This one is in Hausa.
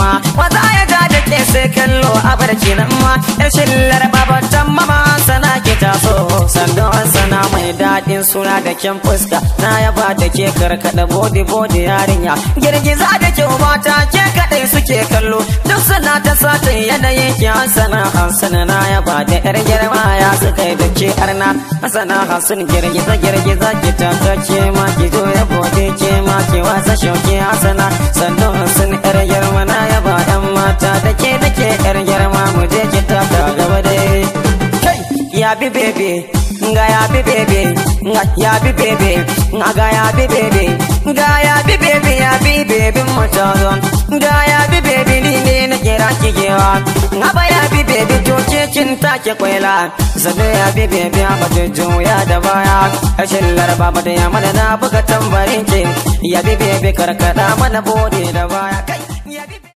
ma wata ya ga da ke sai kallo a barci nan ma yar shillar babatan mama sana ke taso sandan sana mai daɗin suna da kyan fuska na yaba da ke karkada bodi bodi yarinya girgiza da kyau mata ke kaɗai suke kallo duk suna ta satin yanayin ki hasana hasana na yaba da yar girma ya suka yi da ke arna hasana hasun girgiza girgiza ki taka ke ma ki zo ya bodi ke ma ki wasa shauki hasana sandan hasun yar girma na yaba yan mata da ke da ke yar girma mu je ki taka gaba dai kai ya bi bebe nga ya bi bebe nga ya bi bebe nga ga ya bi bebe nga ya bi bebe ya bi bebe mutazo nga ya bi bebe ni ne na kira kigewa nga ba ya bi bebe to ke kin take kwaila zabe ya bi bebe a bata juya da baya ashin laraba mata ya mana na buga tambarin ke ya bi bebe karkada mana bode da baya kai